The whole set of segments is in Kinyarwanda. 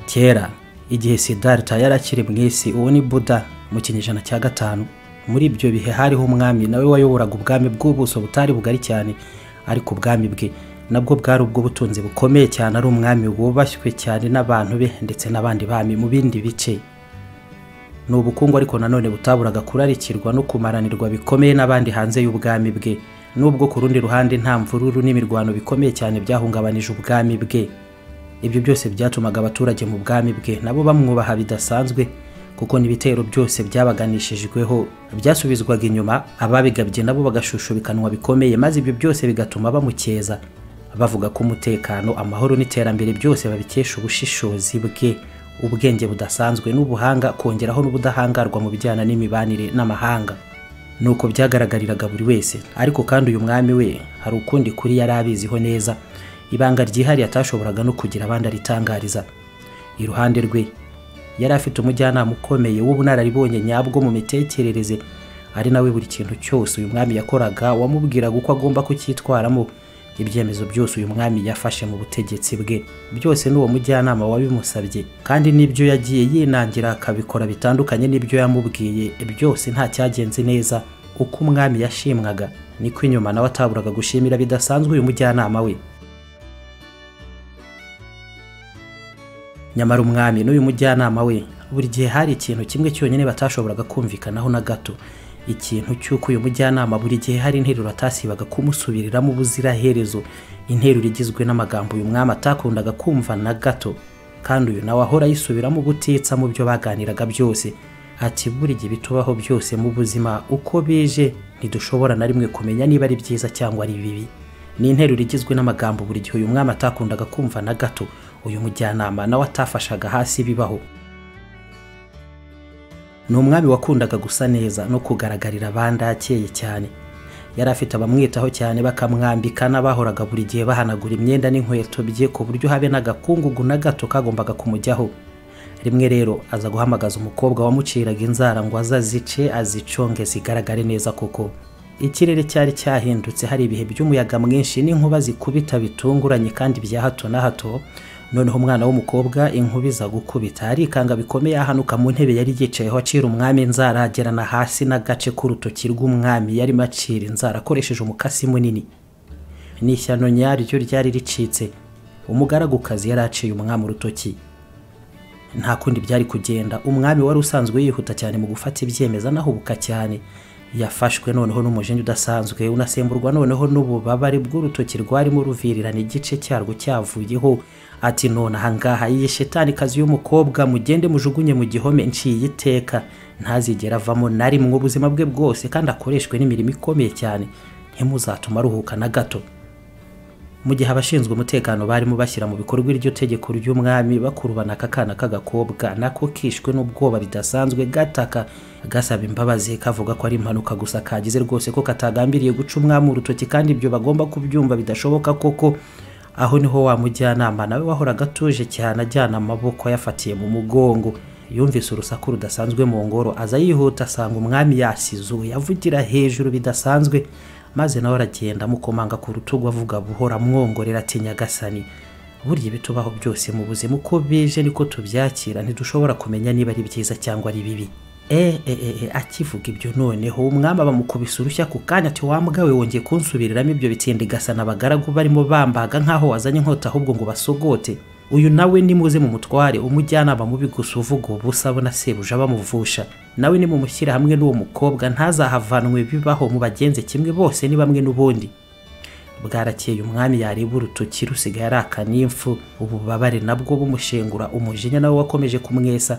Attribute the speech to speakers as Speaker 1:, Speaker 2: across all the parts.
Speaker 1: kera igihe sidarita yari akiri mu isi uwo ni buda mu kinyejana cya gatanu muri ibyo bihe hariho umwami nawe wayoboraga ubwami bw'ubuso butari bugari cyane ariko ubwami bwe nabwo bwari ubw'ubutunzi bukomeye cyane ari umwami wubashywe cyane n'abantu be ndetse n'abandi bami mu bindi bice ni ubukungu ariko nanone butaburaga kurarikirwa no kumaranirwa bikomeye n'abandi hanze y'ubwami bwe nubwo ku rundi ruhande nta mvururu n'imirwano bikomeye cyane byahungabanije ubwami bwe ibyo byose byatumaga abaturage mu bwami bwe nabo bamwubaha bidasanzwe kuko n'ibitero byose byabaganishijweho byasubizwaga inyuma ababigabye nabo bagashushubikanywa bikomeye maze ibyo byose bigatuma bamukeza bavuga ko umutekano amahoro n'iterambere byose babikesha ubushishozi bwe ubwenge budasanzwe n'ubuhanga kongeraho n'ubudahangarwa mu bijyana n'imibanire n'amahanga nuko byagaragariraga buri wese ariko kandi uyu mwami we hari ukundi kuri yari abiziho neza ibanga ryihariye atashoboraga no kugira abandi aritangariza iruhande rwe yari afite umujyanama ukomeye w'ubunararibonye nyabwo mu mitekerereze ari nawe buri kintu cyose uyu mwami yakoraga wamubwiraga uko agomba kucyitwaramo ibyemezo byose uyu mwami yafashe mu butegetsi bwe byose n'uwo mujyanama wabimusabye kandi n'ibyo yagiye yinangira akabikora bitandukanye n'ibyo yamubwiye byose nta cyagenze neza uko umwami yashimwaga niko inyuma nawe ataburaga gushimira bidasanzwe uyu mujyanama we nyamara umwami n'uyu mujyanama we buri gihe hari ikintu kimwe cyonyine batashoboraga kumvikanaho na gato ikintu cy'uko uyu mujyanama buri gihe hari interuro atasibaga kumusubiriramo ubuziraherezo interuro igizwe n'amagambo uyu mwami atakundaga kumva na gato kandi uyu nawe ahora yisubiramo ubutitsa mu byo baganiraga byose ati buri gihe bitubaho byose mu buzima uko bije ntidushobora na rimwe kumenya niba ari byiza cyangwa ari bibi ni interuro igizwe n'amagambo buri gihe uyu mwami atakundaga kumva na gato uyu mujyanama nawe atafashaga hasi bibaho ni umwami wakundaga gusa neza no kugaragarira abandi akeye cyane yari afite abamwitaho cyane bakamwambika n'abahoraga buri gihe bahanagura imyenda n'inkweto bye ku buryo habe n'agakungugu na gato kagombaga kumujyaho rimwe rero aza guhamagaza umukobwa wamuciraga inzara ngo azazice aziconge zigaragare neza koko ikirere cyari cyahindutse hari ibihe by'umuyaga mwinshi n'inkuba zikubita bitunguranye kandi bya hato na hato noneho umwana w'umukobwa inkuba iza gukubita arikanga bikomeye ahanuka mu ntebe yari yicayeho acira umwami inzara agerana hasi n'agace k'urutoki rw'umwami yarimo acira inzara akoresheje umukasi munini n'ishyano nyaryo ryari ricitse umugaragukazi yari aciye umwami urutoki nta kundi byari kugenda umwami wari usanzwe yihuta cyane mu gufata ibyemeza anahubuka cyane yafashwe noneho n'umujinya udasanzwe unasemburwa noneho n'ububabare bw'urutoki rwarimo ruvirirana igice cyarwo cyavuyeho ati none ahangaha iyi shetanikazi y'umukobwa mugende mujugunye mu gihome nciye iteka ntazigera avamo na rimwe ubuzima bwe bwose kandi akoreshwe n'imirimo ikomeye cyane ntimuzatuma aruhuka na gato mu gihe abashinzwe umutekano barimo bashyira mu bikorwa iryo tegeko ry'umwami bakurubana aka kana k'agakobwa nako kishwe n'ubwoba bidasanzwe gataka gasaba imbabazi kavuga ko ari impanuka gusa kagize rwose ko katagambiriye guca umwami urutoki kandi ibyo bagomba kubyumva bidashoboka koko aho niho wa mujyanama nawe wahoraga atuje cyane ajyana amaboko ayafatiye mu mugongo yumvise urusaku rudasanzwe mu ngoro aza yihuta asanga umwami yasizuye avugira hejuru bidasanzwe maze nawe aragenda amukomanga ku rutugu avuga buhora amwongorera ati nyagasani burya ibitubaho byose mu buzima uko bije niko tubyakira ntidushobora kumenya niba ari byiza cyangwa ari bibi eee akivuga ibyo noneho umwami bamukubise urushya ku kanya ati wambwawe wongeye kunsubiriramo ibyo bitsinda igasana abagaragu barimo bambaga nk'aho wazanye inkota ahubwo ngo basogote uyu nawe nimuze mu mutware umujyanama mubi gusa uvuga ubusa abona sebuja bamuvusha nawe nimumushyire hamwe n'uwo mukobwa ntazahavanwe bibaho mu bagenze kimwe bose ni bamwe n'ubundi bwarakeye umwami yareba urutoki rusigaye ari akanimfu ububabare nabwo bumushengura umujinya nawe wakomeje kumwesa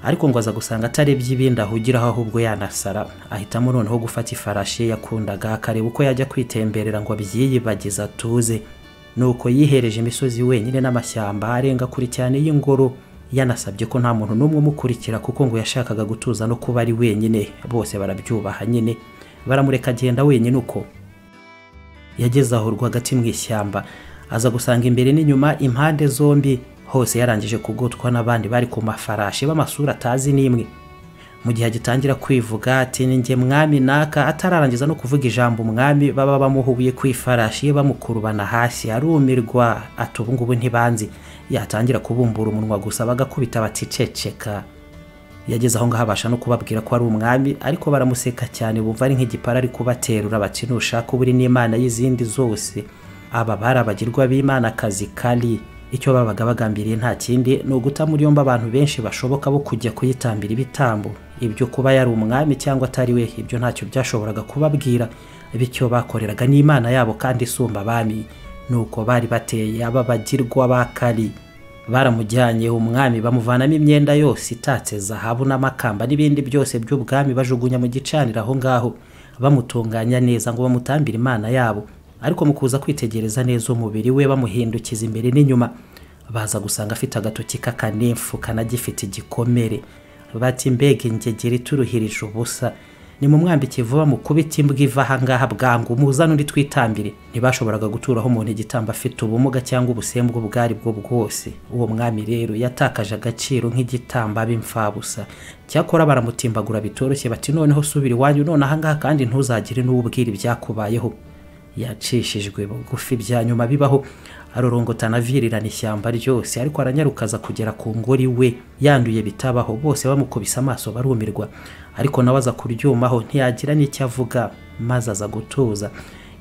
Speaker 1: ariko ngo aza gusanga atarebye ibindi ahugiraho ahubwo yanasara ahitamo noneho gufata ifarashi ye yakundaga akareba uko yajya kwitemberera ngo abyiyibagize atuze nuko yihereje imisozi wenyine n'amashyamba arenga kure cyane y'ingoro yanasabye ko nta muntu n'umwe umukurikira kuko ngo yashakaga gutuza no kuba ari wenyine bose barabyubaha nyine baramureka agenda wenyine uko yageze aho rwagati mu ishyamba aza gusanga imbere n'inyuma impande zombi hose yarangije kugotwa n'abandi bari ku mafarashi b'amasura atazi n'imwe mu gihe agitangira kwivuga ati ni njye mwami naka atararangiza no kuvuga ijambo umwami baba bamuhubuye ku ifarashi ye bamukurubana hasi arumirwa ati ubu ngubu ntibanzi yatangira kubumbura umunwa gusa bagakubita baticeceka yageze aho ngaho abasha no kubabwira ko ari umwami ariko baramuseka cyane bumva ari nk'igipara ari kubaterura bati nushaka uburi n'imana y'izindi zose aba bari abagirwa b'imanakazi kari icyo babaga bagambiriye nta kindi ni uguta muri yombi abantu benshi bashoboka bo kujya kuyitambira ibitambo ibyo kuba yari umwami cyangwa atari we ibyo ntacyo byashoboraga kubabwira bityo bakoreraga n'imana yabo kandi isumba abami nuko bari bateye ababagirwa ba kari baramujyanye umwami bamuvanamo imyenda yose itatse zahabu n'amakamba n'ibindi byose by'ubwami bajugunya mu gicaniro aho ngaho bamutunganya neza ngo bamutambire imana yabo ariko mu kuza kwitegereza neza umubiri we bamuhindukiza imbere n'inyuma baza gusanga afite agatoki k'akanefu kanagifite igikomere bati mbega ingegera ituruhirije ubusa ni mu mwambiki vuba mukubita imbwa iva ahangaha bwangu muzane undi twitambire ntibashoboraga guturaho umuntu igitambo afite ubumuga cyangwa ubusembwa ubwo ari bwo bwose uwo mwami rero yatakaje agaciro nk'igitamba b'imfabusa cyakora baramutimbagura bitoroshye bati noneho subira iwanyu none ahangaha kandi ntuzagire n'uwo ubwira ibyakubayeho yacishijwe bugufi bya nyuma bibaho arorongotana avirirana ishyamba ryose ariko aranyarukaza kugera ku ngori we yanduye bitabaho bose bamukubise amaso barumirwa ariko nawe aza kuryumaho ntiyagira n'icyo avuga maze aza gutuza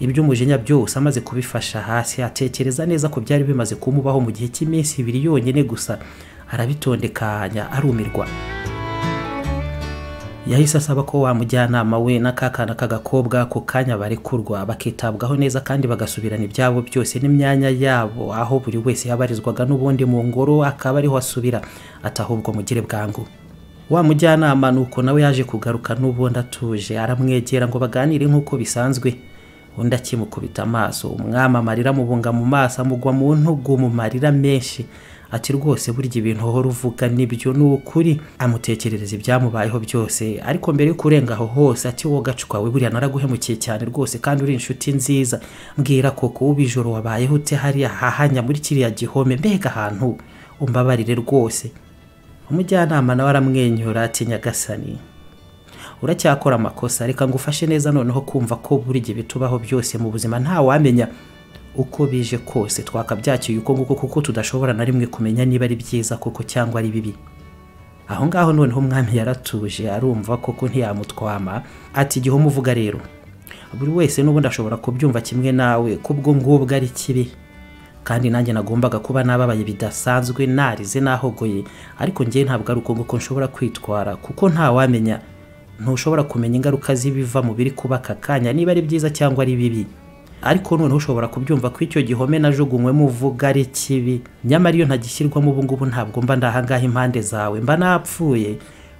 Speaker 1: iby'umujinya byose amaze kubifasha hasi atekereza neza ku byari bimaze kumubaho mu gihe cy'iminsi ibiri yonyine gusa arabitondekanya arumirwa yahise asaba ko wamujyanama we n'akakana k'agakobwa ku kanya barekurwa bakitabwaho neza kandi bagasubirana ibyabo byose n'imyanya yabo aho buri wese yabarizwaga n'ubundi mu ngoro akaba ariho asubira atahubwo mugire bwangu wa mujyanama ni uko nawe yaje kugaruka n'ubundi atuje aramwegera ngo baganire nk'uko bisanzwe undi akimukubita amaso umwami amarira amubunga mu maso amugwa mu ntugu mu marira menshi ati rwose burya ibintu uhora uvuga nibyo ni ukuri amutekerereza ibyamubayeho byose ariko mbere yo kurenga aho hose ati wowe gacwawe buriya naraguhemukiye cyane rwose kandi uri inshuti nziza mbwira koko ubu ijoro wabayeho ute hariya hahanya muri kiriya gihome mbega ahantu umbabarire rwose umujyanama nawe aramwenyura ati nyagasani uracyakora amakosa reka ngufashe neza noneho kumva ko buri gihe bitubaho byose mu buzima ntawamenya uko bije kose twakabyakiye uko nguko kuko tudashobora na rimwe kumenya niba ari byiza koko cyangwa ari bibi aho ngaho noneho umwami yaratuje arumva koko ntiyamutwama ati igihe umuvuga rero buri wese n'ubundi ashobora kubyumva kimwe nawe kubwo ngubwo ari kibi kandi nanjye nagombaga kuba nababaye bidasanzwe narize nahogoye ariko ngewe ntabwo ari uko nguko nshobora kwitwara kuko ntawamenya ntushobora kumenya ingaruka z'ibiva mu biri kuba aka kanya niba ari byiza cyangwa ari bibi ariko noneho ushobora kubyumva ko icyo gihome najugunywemo uvuga ari kibi nyamara iyo ntagishyirwamo ubu ngubu ntabwo mba ndahangaha impande zawe mba napfuye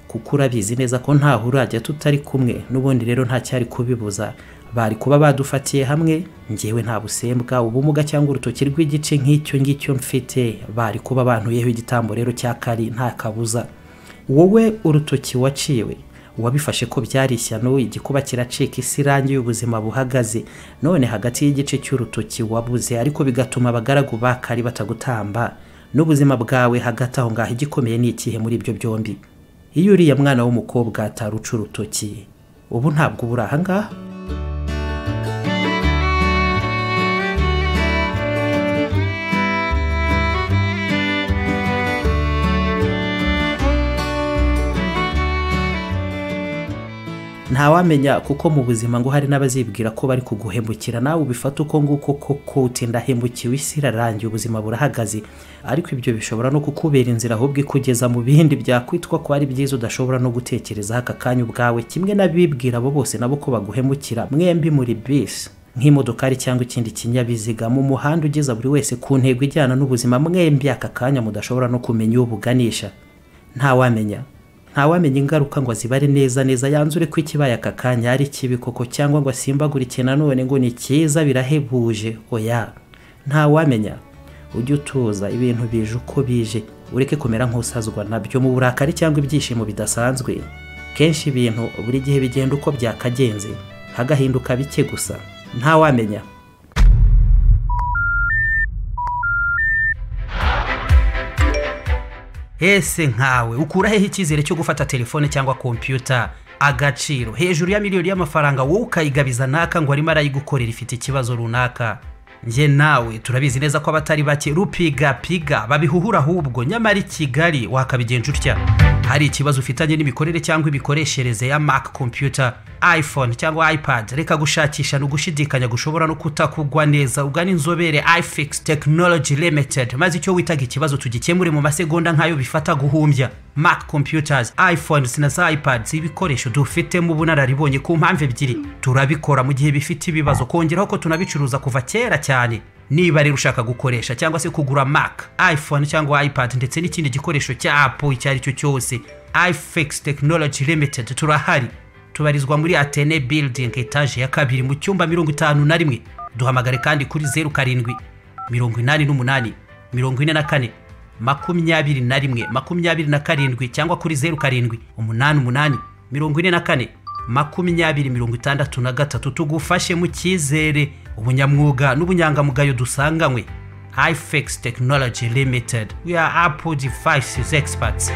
Speaker 1: kuko urabizi neza ko ntaho urajya tutari kumwe n'ubundi rero nta cyari kubibuza bari kuba badufatiye hamwe ngewe nta busembwa ubumuga cyangwa urutoki rw'igice nk'icyo ngicyo mfite bari kuba bantuyeho igitambo rero cya kari nta kabuza wowe urutoki waciwe uwabifashe ko byari ishyano igikuba kiracika isi irangi y'ubuzima buhagaze none hagati y'igice cy'urutoki wabuze ariko bigatuma abagaragu bakari batagutamba n'ubuzima bwawe hagati aho ngaho igikomeye ni ikihe muri ibyo byombi iyo uriya mwana w'umukobwa ataruca urutoki ubu ntabwo ubura ahangaha ntawamenya kuko mu buzima ngo hari n'abazibwira ko bari kuguhemukira nawe ubifata uko nguko koko uti ndahemukiwe isi irarangiye ubuzima burahagaze ariko ibyo bishobora no kukubera inzira ahubwo ikugeza mu bindi byakwitwa ko ari byiza udashobora no gutekerezaho aka kanya ubwawe kimwe n'abibwira abo bose nabo ko baguhemukira mwembi muri bisi nk'imodokari cyangwa ikindi kinyabiziga mu muhanda ugeza buri wese ku ntego ijyana n'ubuzima mwembi aka kanya mudashobora no kumenya uwo buganisha ntawamenya ntawamenya ingaruka ngo azibare neza neza yanzure ko ikibaye aka kanya ari kibi koko cyangwa ngo asimbagurike nanone ngo ni cyiza birahebuje oya ntawamenya ujye utuza ibintu bije uko bije ureke kumera nk'usazwa nabyo mu burakari cyangwa ibyishimo bidasanzwe kenshi ibintu buri gihe bigenda uko byakagenze hagahinduka bike gusa ntawamenya ese nkawe ukura hehe icyizere cyo gufata telefone cyangwa kompiyuta agaciro hejuru ya miliyoni y'amafaranga wowe ukayigabiza naka ngo arimo arayigukorera ifite ikibazo runaka njye nawe turabizi neza ko abatari bake rupigapiga babihuhura ahubwo nyamara i kigali wakabigenza utya hari ikibazo ufitanye n'imikorere cyangwa imikoreshereze ya mac computer iphone cyangwa ipad reka gushakisha ni ugushidikanya gushobora no kutakugwa neza ugana inzobere ifix technology limited maze icyo witaga ikibazo tugikemure mu masegonda nk'ayo bifata guhumbya mac computers iphones na za ipads ibikoresho dufitemo ubunararibonye ku mpamvu ebyiri turabikora mu gihe bifite ibibazo kongeraho ko tunabicuruza kuva kera cyane niba rero ushaka gukoresha cyangwa se kugura mac iphone cyangwa ipad ndetse n'ikindi gikoresho cya apple icyo ari cyo cyose ifix technology limited turahari tubarizwa muri atene building etaje ya kabiri mu cyumba mirongo itanu na rimwe duhamagare kandi kuri zeru karindwi mirongo inani n'umunani mirongo ine na kane makumyabiri na rimwe makumyabiri na karindwi cyangwa kuri zeru karindwi umunani umunani mirongo ine na kane makumyabiri mirongo itandatu na gatatu tugufashe mu cyizere ubunyamwuga n'ubunyangamugayo dusanganywe ifex technology limited we are apple devices experts